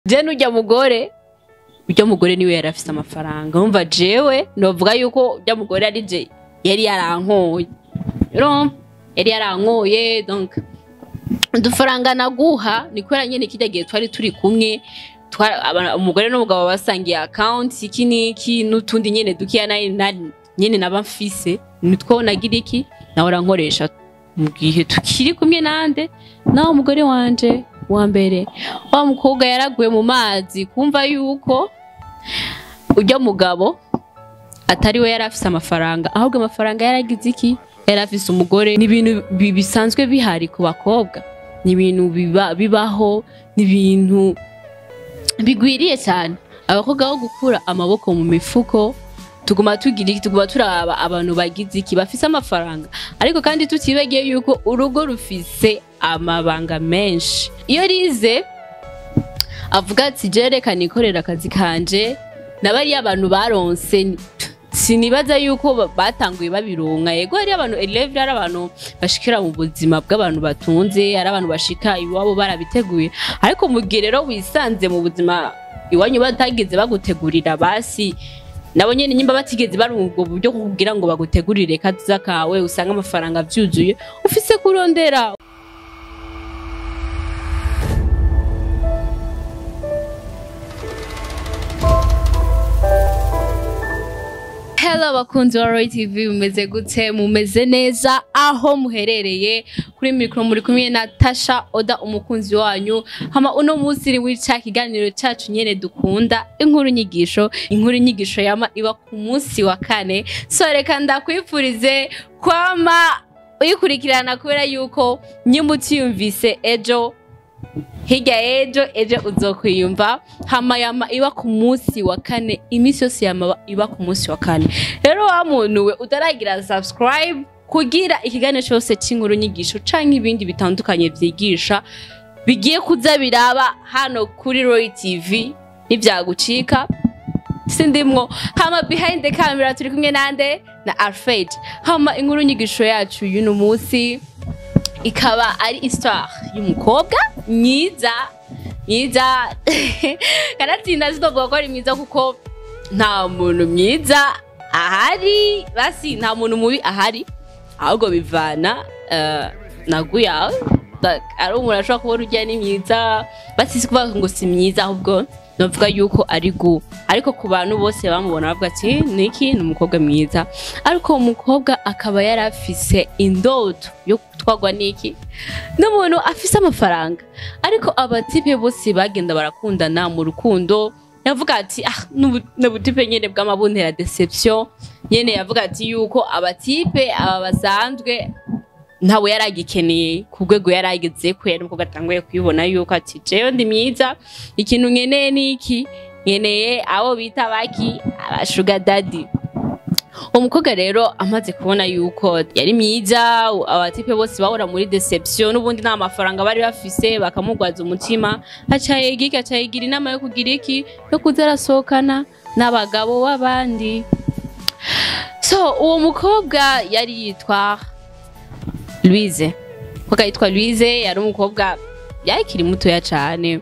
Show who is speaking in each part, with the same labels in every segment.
Speaker 1: je n'urya mugore urya mugore niwe yari afise amafaranga urumva jewe novuga yuko urya mugore ari je yari yarankoye urumva yari yarankoye donc udufaranga naguha ni kubera nyene kirya gihe twari turi kumwe twara- aba- umugore n'umugabo basangiye account iki n'iki n'utundi nyene dukeya nari nari- nyene naba mfise nitwo nagira iki nawe urankoresha mu gihe tukiri kumwe nande nawe umugore wanje wa mbere wa mukobwa yaraguye mu mazi kumva yuko urya mugabo atari we yari afise amafaranga ahubwo amafaranga yaragize iki yari afise umugore ni ibintu bi- bisanzwe bihari ku bakobwa ni ibintu biba, bibaho ni ibintu bigwiriye cyane abakobwa bo gukura amaboko mu mifuko tuguma tugira iki tuguma turaba abantu bagize iki bafise amafaranga ariko kandi tutibagiye yuko urugo rufise amabanga menshi iyo rize avuga ati je reka nikorera akazi kanje nabariya abantu baronse sinibaza yuko ba- batanguye babironka yego hari abantu eleve hari abantu bashikira mu buzima bw'abantu batunze hari abantu bashika iwabo barabiteguye ariko mu gihe rero wisanze mu buzima iwanyu batagize bagutegurira basi nabo nyene nyimba batigeze barunga ubwo buryo kugira ngo bagutegurire kaza kawe usanga amafaranga vyuzuye ufise kurondera Hello bakunzi wa Roy TV mumeze gute mumeze neza aho muherereye kuri mikro muri kumwe na Tasha Oda umukunzi wanyu hama uno munsi wica kiganiro cacu nyene dukunda inkuru nyigisho inkuru nyigisho yama iba ku munsi wa kane so reka ndakwifurize kwama uyikurikirana kubera yuko nyimba utiyumvise ejo hirya y'ejo ejo uzokwiyumva hama yama iba ku munsi wa kane iminsi yose yama iba ku munsi wa kane rero wa muntu we utaragira subscribe kugira ikiganiro cyose cy'inkuru nyigisho canke ibindi bitandukanye vyigisha bigiye kuza biraba hano kuri Roy TV nivyagucika sindimwo hama behind the camera turi kumwe nande na Alfred hama inkuru nyigisho yacu y'uno munsi ikaba ari histoire y'umukobwa myiza myiza kanatsinda zitovuga ko ari mwiza kuko nta muntu mwiza ahari basi nta muntu mubi ahari ahubwo bivana eh, na gu yawe Like, ari umuntu ashobora kubona ujya ni myiza basi si kuvuga ngo si myiza ahubwo novuga yuko ari gu ariko ku bantu bose bamubona bavuga ati niki ni umukobwa mwiza ariko uwo mukobwa akaba yari afise indoto yo gutwarwa n'iki n'umuntu afise amafaranga ariko abatipe bose bagenda barakundana mu rukundo yavuga ati ah n'ubu- n'ubutipe nyene bw'amabuntera deception nyene yavuga ati yuko abatipe aba basanzwe ntawe yari agikeneye ku rwego yari ageze ko yari umukobwa atanguye kuyibona yuko ati jewe ndi myiza ikintu nkeneye ni iki nkeneye abo bita baki abashuga dadi umukobwa rero amaze kubona yuko yari myiza abatipe bose bahora muri deception n'ubundi nta mafaranga bari bafise bakamugwaza umutima aca yiga iki aca yigira inama yo kugira iki yo kuza arasohokana n'abagabo b'abandi so uwo mukobwa yari yitwa Louise umukobwa yitwa Louise yari umukobwa yakiri mutoya cane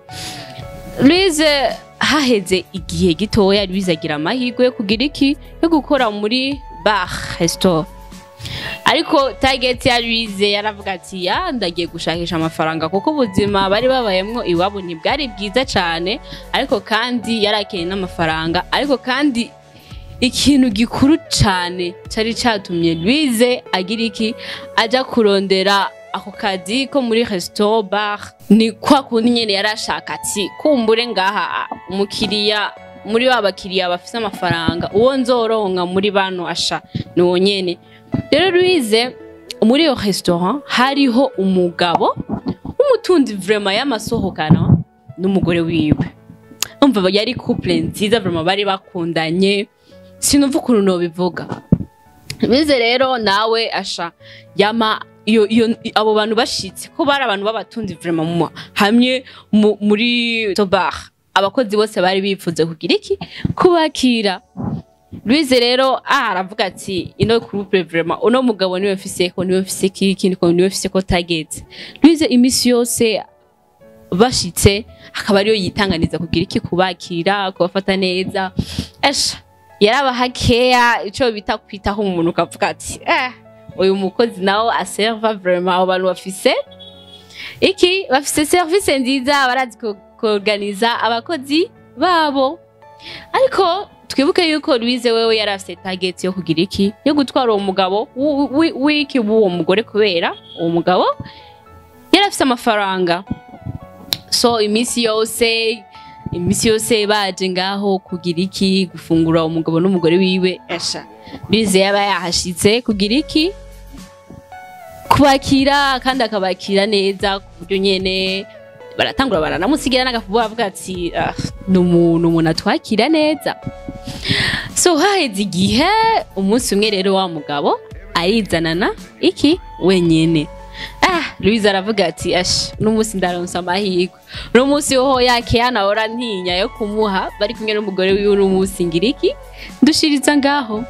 Speaker 1: Louise haheze igihe gitoya Louise agira amahirwe yo kugira iki yo gukora muri bar restaurant ariko target ya Louise yaravuga ati ya ndagiye gushakisha amafaranga kuko ubuzima bari babayemwo iwabo ntibwari bwiza cane ariko kandi yarakeneye n'amafaranga ariko kandi ikintu gikuru cane cari catumye Louise agira iki aja kurondera ako kazi ko muri restaurant bar ni kwa kundi nyene yarashaka ati kumbure ngaha umukiriya muri ba bakiriya bafise amafaranga uwo nzoronka muri bano asha ni uwo nyene rero Louise muri iyo restaurant hariho umugabo w'umutunzi vraiment y'amasohokana n'umugore wiwe umva yari couple nziza vraiment bari bakundanye sinumva ukuntu nobivuga bize rero nawe asha yama iyo iyo abo bantu bashitse ko bari abantu b'abatunzi vraiment mu hamwe mu- muri tobar abakozi bose bari bifuze kugira iki kubakira Louise rero ah aravuga ati ino groupe vraiment uno mugabo niwe mfise ko niwe mfise kiki niko niwe mfise ko target Louise imisi yose bashitse akaba ariyo yitanganiza kugira iki kubakira kubafata neza esha yarabaha keya ico bita kwitaho umuntu ukavuga ati eh uyu mukozi nawe aserva vraiment abo bantu bafise iki bafise service nziza barazi ku- kuorganiza abakozi babo ariko twibuke yuko Louise wewe yari afise target yo kugira iki yo gutwara uwo mugabo wi- wi- w'iki w'uwo mugore kubera uwo mugabo yari afise amafaranga so iminsi yose iminsi yose baje ngaho kugira iki gufungura umugabo n'umugore wiwe esha Louise yaba yahashitse kugira iki kubakira kandi akabakira neza ku buryo nyene baratangura baranamusigira n'agafubu bavuga ati "Ah, ni umuntu umuntu atwakira neza so haheze igihe umunsi umwe rero wa mugabo arizanana iki wenyene ah Louise aravuga ati ash n'umunsi ndaronsa amahirwe uno munsi hoho yakeya nahora ntinya yo kumuha bari kumwe n'umugore wiwe uno munsi ngira iki ndushiriza ngaho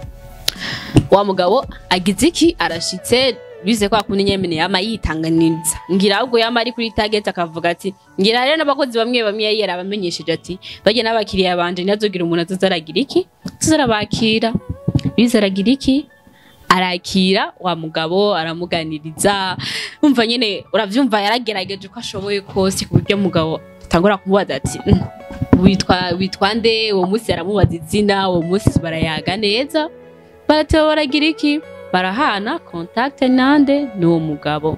Speaker 1: wa mugabo agize iki arashitse bize kwa kundi nyemene yama yitanganiza ngira ahubwo yama ari kuri target akavuga ati ngira rero n'abakozi bamwe bamwe yari yarabamenyesheje ati bajye n'abakiriya banje ntihazogira umuntu azozaragira iki tuzarabakira bize aragira iki arakira wa mugabo aramuganiriza umva nyene uravyumva yaragerageje uko ashoboye kose ku buryo mugabo atangura kumubaza ati "Mm, witwa witwa nde uwo munsi aramubaza izina uwo munsi barayaga neza barateba baragira iki barahana kontakte nande n'uwo mugabo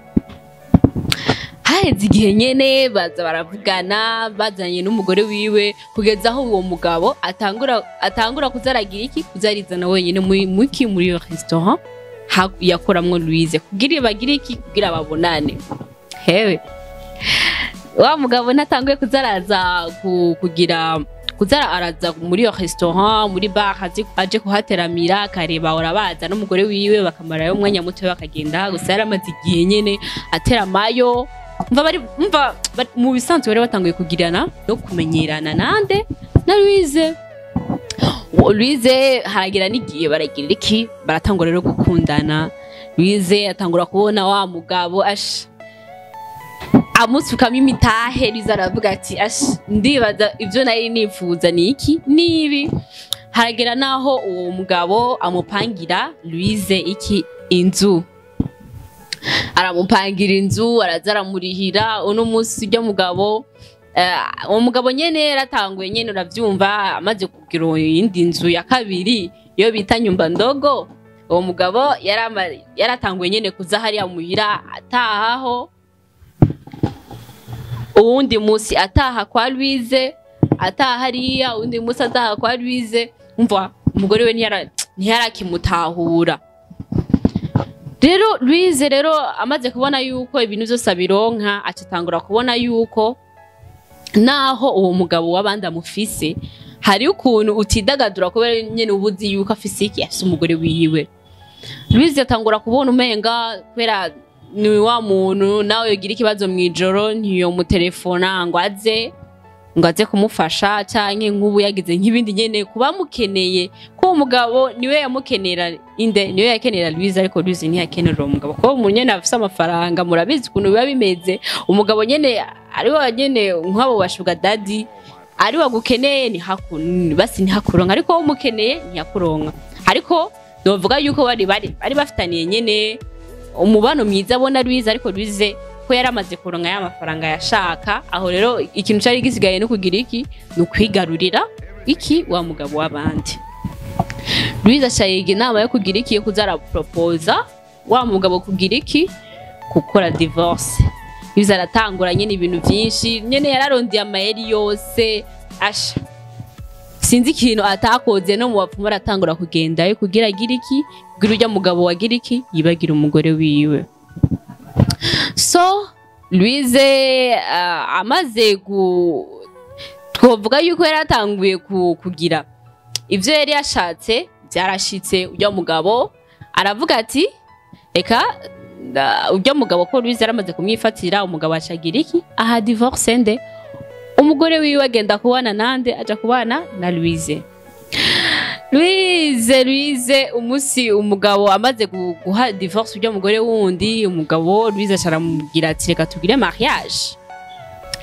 Speaker 1: haheze igihe nyene baza baravugana bazanye n'umugore wiwe kugeza aho uwo mugabo atangura atangura kuzaragira iki kuzarizana wenyine muri muki muri iyo restaurant ha- yakoramwo Louise kugira bagire iki kugira babonane hewe wa mugabo ntatanguye kuzaraza ku- kugira kuzara araza muri iyo restaurant muri bar azi- aje kuhateramira akareba urabaza n'umugore wiwe bakamarayo umwanya muto bakagenda gusa yaramaze igihe nyene ateramayo mva bari mva bari- mu bisanzwe bari batanguye kugirana no kumenyerana nande na Louise Uwo Louise haragira n'igihe baragira iki baratangura rero gukundana Louise atangura kubona wa mugabo ash amusukamo imitahe Louise aravuga ati ash ndibaza ibyo nari nifuza ni iki nibi haragera naho uwo mugabo amupangira Louise iki inzu aramupangira inzu araza aramurihira uno munsi ujya mugabo eh, uwo mugabo nyene yaratanguye nyene uravyumva amaze kugira iyindi nzu ya kabiri iyo bita nyumba ndogo uwo mugabo yarama- yaratanguye nyene kuza hariya muhira atahaho uwundi munsi ataha kwa Louise ataha hariya uwundi munsi ataha kwa Louise umva umugore we ntiyara- ntiyarakimutahura rero Louise rero amaze kubona yuko ibintu byose abironka acatangura kubona yuko naho uwo mugabo w'abandi amufise hari ukuntu utidagadura kubera nyene uba uzi yuko afise iki afise umugore wiwe Louise atangura kubona umenga kubera ni wa muntu nawe yogira ikibazo mw'ijoro ntiyomutelefona ngo aze ngo aze kumufasha canke nk'ubu yagize nk'ibindi nyene kuba mukeneye ko uwo mugabo niwe yamukenera inde niwe yakenera Louise ariko Louise ntiyakenera uwo mugabo kuko umuntu nyene afise amafaranga murabizi ukuntu biba bimeze umugabo nyene ari wa nyene nk'abo bashuga dadi ari wagukeneye ntihaku- basi ntihakuronka ariko wowe umukeneye ntiyakuronka ariko novuga yuko bari bari bari bafitaniye nyene umubano mwiza abona Louise ariko Louise ko yari amaze kuronka ya mafaranga yashaka aho rero ikintu cari gisigaye no kugira iki ni ukwigarurira iki wa mugabo w'abandi Louise aca yiga inama yo kugira iki yo kuza araporopoza wa mugabo kugira iki gukora divorce Louise aratangura nyene ibintu vyinshi nyene yararondeye amayeri yose asha sinzi ikintu atakoze no mu bapfumu aratangura kugendayo kugira agire iki kugira urya mugabo wagira iki yibagira umugore wiwe so Louise uh, amaze gu twovuga yuko yari atanguye ku- kugira ivyo yari yashatse byarashitse urya mugabo aravuga ati reka nda- urya mugabo ko Louise yaramaze kumwifatira umugabo acagira iki aha divorce nde umugore wiwe agenda kubana nande aja kubana na Louise Louise Louise umunsi umugabo amaze gu- guha divorce urya mugore wundi umugabo Louise acaramubwira ati reka tugire mariage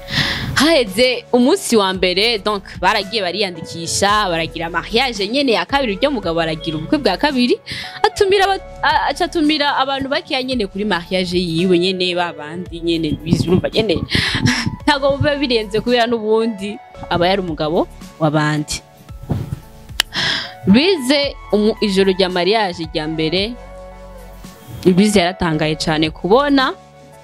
Speaker 1: haheze umunsi wa mbere donc baragiye bariyandikisha baragira mariage nyene ya kabiri uryo mugabo baragira ubukwe bwa kabiri atumira aba- a- aca atumira abantu bakeya nyene kuri mariage yiwe nyene babandi nyene bizumva nyene ntabwo biba birenze kubera n'ubundi aba yari umugabo w'abandi bize umu- ijoro rya mariage rya mbere bize yaratangaye cyane kubona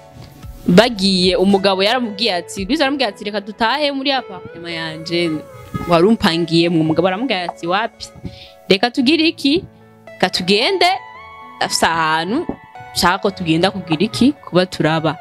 Speaker 1: bagiye umugabo yaramubwiye ati bize aramubwiye ati reka dutahe muri apartment yanje wari umpangiyemwo umugabo aramubwiye ati wapi reka tugire iki reka tugende afise ahantu nshaka ko tugenda kugira iki kuba turaba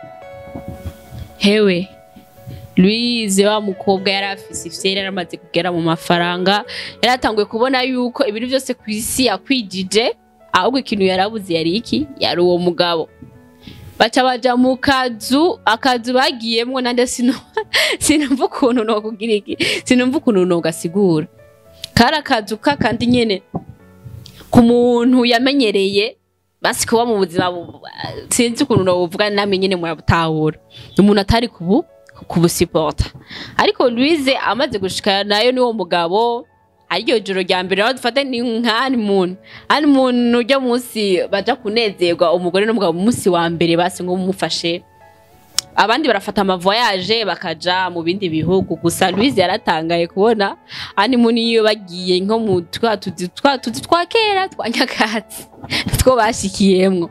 Speaker 1: hewe Louise wa mukobwa yari afise ifyera yaramaze kugera mu mafaranga yaratanguye kubona yuko ibintu byose ku isi yakwijije ahubwo ikintu yarabuze yari iki yari uwo mugabo baca baja mu kazu akazu bagiyemwo nande sino sinumva ukuntu nokugira iki sinumva ukuntu nogasigura kari akazu kakandi nyene ku muntu yamenyereye basi kuba mu buzima bu- sinzi ukuntu nobuvuga namwe nyene murabutahura umuntu atari kubu kubusipota ariko Louise amaze gushikana nayo n'uwo mugabo ariryo joro rya mbere aho dufata ni nk'ani muntu ani muntu ujya munsi baja kunezerwa umugore n'umugabo umunsi wa mbere basi ngo mumufashe abandi barafata amavoyaje bakaja mu bindi bihugu gusa Louise yaratangaye kubona ani muntu iyo bagiye nko mu twa tuzi twa tuzi twa kera twa nyakatsi two bashikiyemwo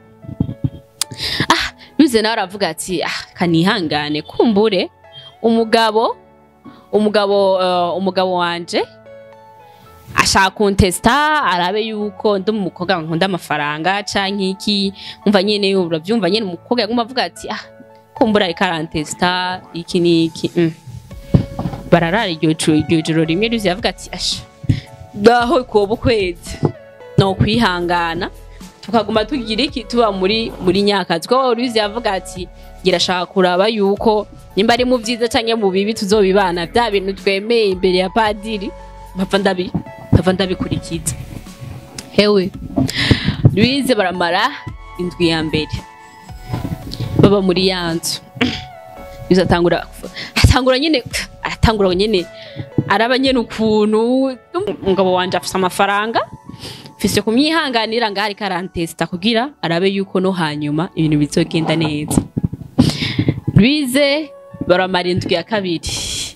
Speaker 1: ah Louise nawe aravuga ati ah kanihangane kumbure umugabo umugabo uh, umugabo wanje ashaka kuntesta arabe yuko ndi umukobwa nkunda amafaranga canke iki umva nyene uravyumva nyene umukobwa yaguma avuga ati ah kumbura ariko arantesta iki niki mm. bararara iryo joro iryo joro rimwe Louise yavuga ati asha ngaho koba ukwezi no kwihangana tukaguma tugira iki tuba muri muri nyakazi ko Louise yavuga ati girashaka kuraba yuko nimba ari mu byiza canke mu bibi tuzobibana bya bintu twemeye imbere ya padiri mpava ndabi mpava ndabikurikiza hewe Louise baramara indwi ya mbere baba muri ya nzu Louise atangura atangura nyene atangura nyene araba nyene ukuntu umugabo wanje afise amafaranga mfise kumyihanganira ngaho ariko arantesita kugira arabe yuko no hanyuma ibintu bizogenda neza Louise baramara indwi ya kabiri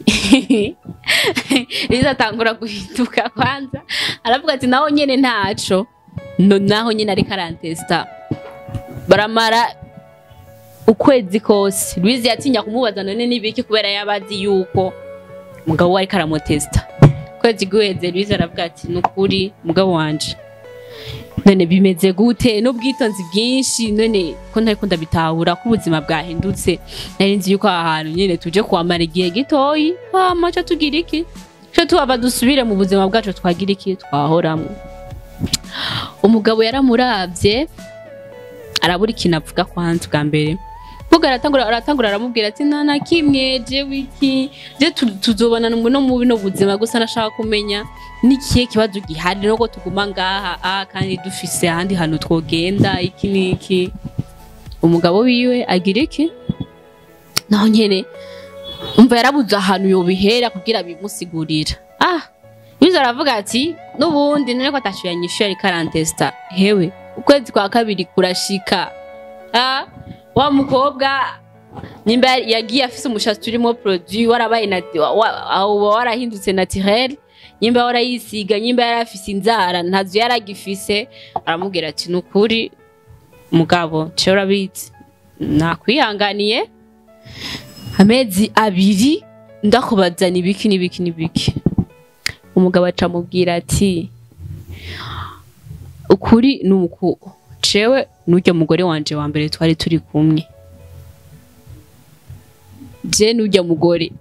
Speaker 1: Louise atangura guhinduka kwanza aravuga ati naho nyene ntaco no naho nyene ariko arantesita baramara ukwezi kose Louise yatinya kumubaza none nibiki kubera yabazi yuko umugabo we ariko aramutesita ukwezi guheze Louise aravuga ati nukuri mugabo wanje none bimeze gute n'ubwitonzi bwinshi none ko ntariko ndabitahura ko ubuzima bwahindutse nari nzi yuko aha hantu nyene tuje kuhamara igihe gitoyi hama ca tugira iki co tuhava dusubire mu buzima bwacu twagira iki twahoramwo umugabo yaramuravye arabura ikintu avuga kwanza bwa mbere Mvuga aratangura aratangura aramubwira ati nta na kimwe jewe iki je tu- tuzobana no mu bino buzima gusa nashaka kumenya n'ikihe kibazo gihari nuko tuguma ngaha ah, kandi dufise ahandi hantu twogenda iki n'iki umugabo wiwe agira iki naho nyene umva yarabuze ahantu yobihera kugira bimusigurira ah biza aravuga ati n'ubundi none ko atashyuye nyishyuye ariko arantesita hewe ukwezi kwa kabiri kurashika ah wa mukobwa nimba yagiye afise umushatsi urimo produit warabaye nati- wa- wa- aho warahindutse naturel nyimba warayisiga nyimba yari afise inzara ntazo yari agifise aramubwira ati nukuri mugabo cyo urabizi nakwihanganiye amezi abiri ndakubazana ibiki n'ibiki n'ibiki umugabo aca amubwira ati ukuri ni uku cewe n'urya mugore wanje wa mbere twari turi kumwe je n'urya mugore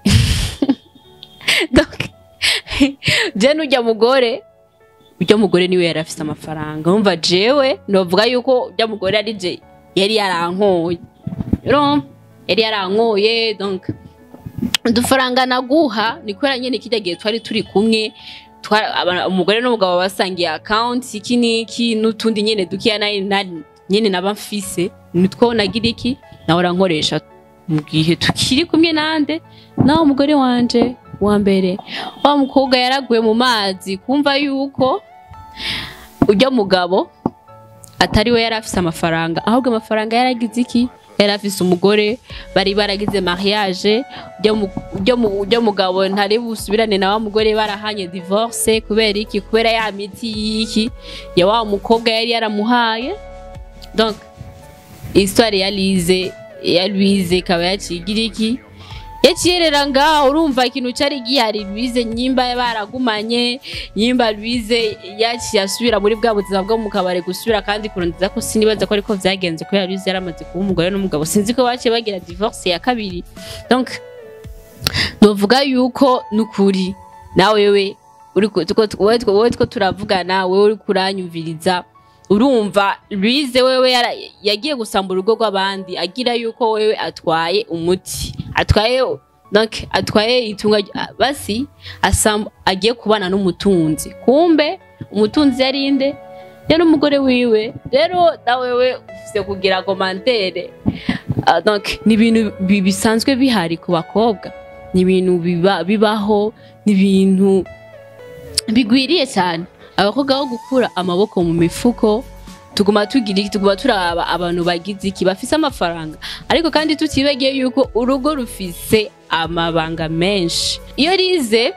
Speaker 1: Donc, je n'urya mugore urya mugore niwe yari afise amafaranga umva jewe novuga yuko urya mugore ari je yari yarankoye urumva yari yarankoye donc udufaranga naguha ni kubera nyene kirya gihe twari turi kumwe twa- aba- umugore n'umugabo basangiye account iki n'iki n'utundi nyene dukeya nari nari- nyene naba mfise nitwo nagira iki nawe urankoresha mu gihe tukiri kumwe nande nawe umugore wanje wa mbere wa mukobwa yaraguye mu mazi kumva yuko ujya mugabo atari we yari afise amafaranga ahubwo amafaranga yaragize iki yari afise umugore bari baragize mariage ujya mu- ujya mu- ujya mugabo ntari busubirane na wa mugore barahanye divorce kubera iki kubera ya miti y'iki ya wa mukobwa yari yaramuhaye donc histoire ya Lize ya Louise ikaba yacigira iki yakiyerera ngaho urumva ikintu cyari gihari Louise nyimba baragumanye nyimba Louise yaciye asubira muri bwa buzima bwo mu kabari gusubira kandi kurondeza ko sinibaza ko ariko vyagenze kubera Louise yaramaze kuba umugore n'umugabo sinzi ko baciye bagira divorce ya kabiri donc novuga yuko nukuri nawe wewe uri ku- tuko- wowe two- wowe two turavugana wewe uri kuranyumviriza urumva Louise wewe yara- yagiye gusamba urugo rw'abandi agira yuko wewe atwaye umuti atwaye donc atwaye itunga ry- basi asam, agiye kubana n'umutunzi kumbe umutunzi yari inde yari umugore wiwe rero na wewe ufise kugira komantere uh, donc ni ibintu bi- bisanzwe bihari ku bakobwa ni ibintu biba, bibaho ni ibintu bigwiriye cyane abakobwa bo gukura amaboko mu mifuko tuguma tugira iki tuguma turaba abantu bagize iki bafise amafaranga ariko kandi tutibagiye yuko urugo rufise amabanga menshi iyo rize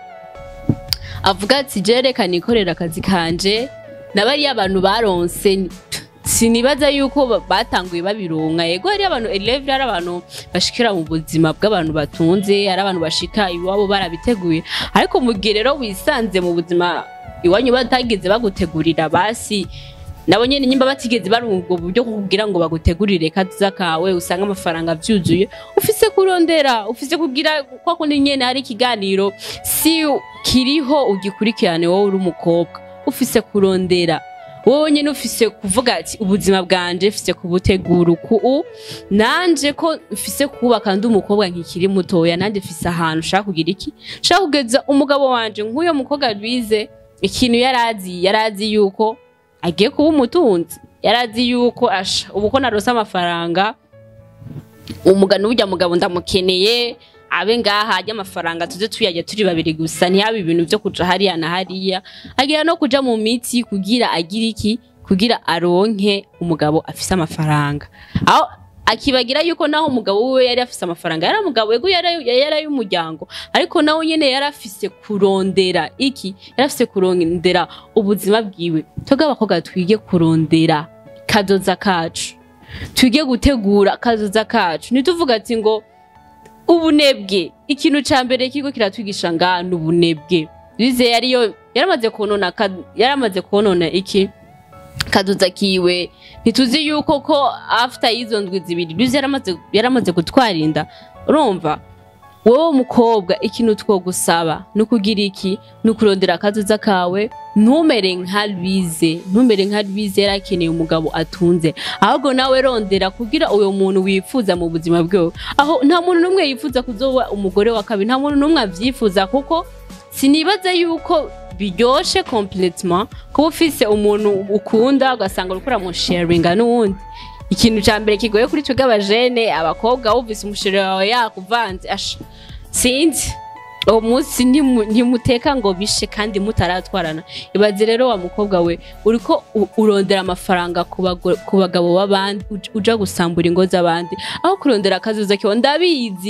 Speaker 1: avuga ati je reka nikorera akazi kanje nabariya abantu baronse ni- sinibaza yuko ba- batanguye babironka yego hari abantu eleve hari abantu bashikira mu buzima bw'abantu batunze hari abantu bashika iwabo barabiteguye ariko mu gihe rero wisanze mu buzima iwanyu batageze bagutegurira basi nabo nyene nyimba batigeze bari ubwo buryo bwo kugira ngo bagutegurire kaza kawe usanga amafaranga vyuzuye ufise kurondera ufise kugira kwa kundi nyene hari ikiganiro si kiriho ugikurikirane wowe uri umukobwa ufise kurondera wowe nyene ufise kuvuga ati ubuzima bwanje mfise kubutegura uku nanje ko mfise kubaka ndi umukobwa nkikiri mutoya nanje mfise ahantu ushaka kugira iki nshaka kugeza umugabo wanje nk'uyo mukobwa Louise ikintu yarazi yarazi yuko agiye kuba umutunzi yarazi yuko asha ubu ko narose amafaranga umugano ujya mugabo ndamukeneye abe ngaha ajya amafaranga tuze tuyajya turi babiri gusa ntihabe ibintu byo kuja hariya na hariya agira no kuja mu miti kugira agira iki kugira aronke umugabo afise amafaranga aho akibagira yuko naho umugabo wiwe yari afise amafaranga yari umugabo yego yari yari ay'umuryango ariko nawe nyene yari afise kurondera iki yari afise kurondera ubuzima bwiwe twebwe abakobwa twige kurondera kazoza kacu twige gutegura kazoza kacu ntituvuga ati ngo ubunebwe ikintu ca mbere kigo kiratwigisha nga ni ubunebwe bize yariyo yaramaze konona ka- yaramaze konona iki kaduza kiwe ntituzi yuko ko after y'izo ndwi zibiri bize yaramaze yaramaze gutwarinda urumva wowe mukobwa ikintu twogusaba ni ukugira iki ni ukurondera akazuza kawe ntumere nka Louise ntumere nka Louise yari akeneye umugabo atunze ahubwo nawe rondera kugira uyo muntu wifuza mu buzima bwewe aho nta muntu n'umwe yifuza kuzoba umugore wa kabiri nta muntu n'umwe avyifuza kuko sinibaza yuko biryoshe completement kuba ufise umuntu ukunda ugasanga uriko uramusharinga n'uwundi ikintu ca mbere kigoye kuri twebwe abajene abakobwa wumvise umusheri wawe yakuvanze asha sinzi uwo munsi ntimu- ntimuteka ngo bishe kandi mutaratwarana ibaze rero wa mukobwa we uriko u- urondera amafaranga ku bago- ku bagabo b'abandi uj- uja gusambura ingo z'abandi aho kurondera akazuza kiwe ndabizi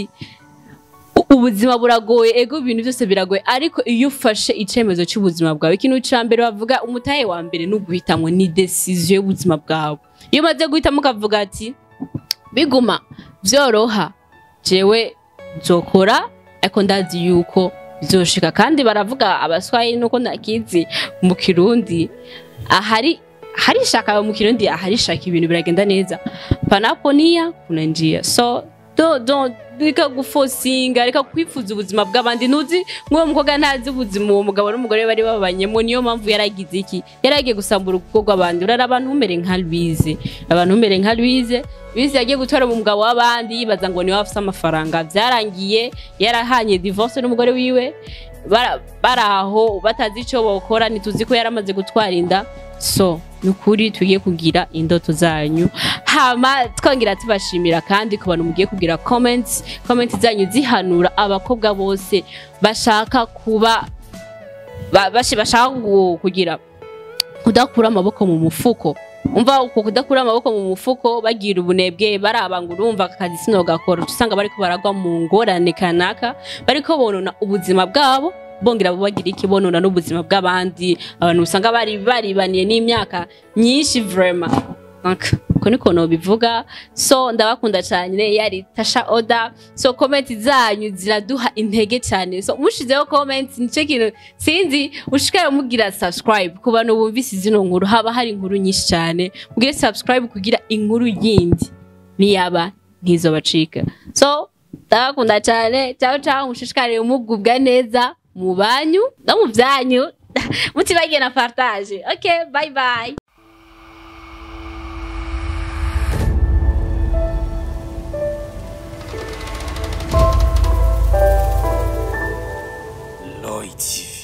Speaker 1: U- ubuzima buragoye ego ibintu byose biragoye ariko iyo ufashe icemezo cy'ubuzima bwawe ikintu ca mbere bavuga umutahe wa mbere ni uguhitamwo ni decision y'ubuzima bwawe iyo umaze guhitamo ukavuga ati biguma vyoroha jewe nzokora ariko ndazi yuko bizoshika kandi baravuga abaswahili nuko nakizi mu kirundi ahari hari shaka mu kirundi ahari shaka ibintu biragenda neza panapo nia kuna njia so do do reka gufosinga reka kwifuza ubuzima bw'abandi ntuzi nk'uwo mukobwa ntazi ubuzima uwo mugabo n'umugore bari babanyemo niyo mpamvu yaragize iki yaragiye gusambura urugo rw'abandi urara abantu umere nka Louise abantu umere nka Louise Louise yagiye gutwara umugabo w'abandi yibaza ngo niwe afite amafaranga byarangiye yarahanye divorce n'umugore wiwe bara- bari aho batazi icyo bokora ntituzi ko yaramaze gutwara inda so ni ukuri tugiye kugira indoto zanyu hama twongera tubashimira kandi ku bantu mugiye kugira comments comments zanyu zihanura abakobwa bose bashaka kuba ba- bashi- bashaka gu- kugira kudakura amaboko mu mufuko umva uko kudakura amaboko mu mufuko bagira ubunebwe baraba ngo urumva aka kazi sinogakora uca usanga bariko baragwa mu ngorane kanaka bariko bonona ubuzima bwabo bongera bagira iki bonona n'ubuzima bw'abandi abantu usanga bari baribaniye n'imyaka myinshi vrema Donc, uko niko nobivuga so ndabakunda cyane yari tasha oda so comment zanyu ziraduha intege cyane so mushizeho comment nico kintu sinzi ushikare mugira subscribe ku bantu bumvise zino nkuru haba hari inkuru nyinshi cyane mugire subscribe kugira inkuru yindi niyaba ntizobacika so ndabakunda cyane ciao ciao mushishikare mugubwa neza mu banyu no mu byanyu mutibagiye na partage okay bye bye
Speaker 2: Lloyd TV.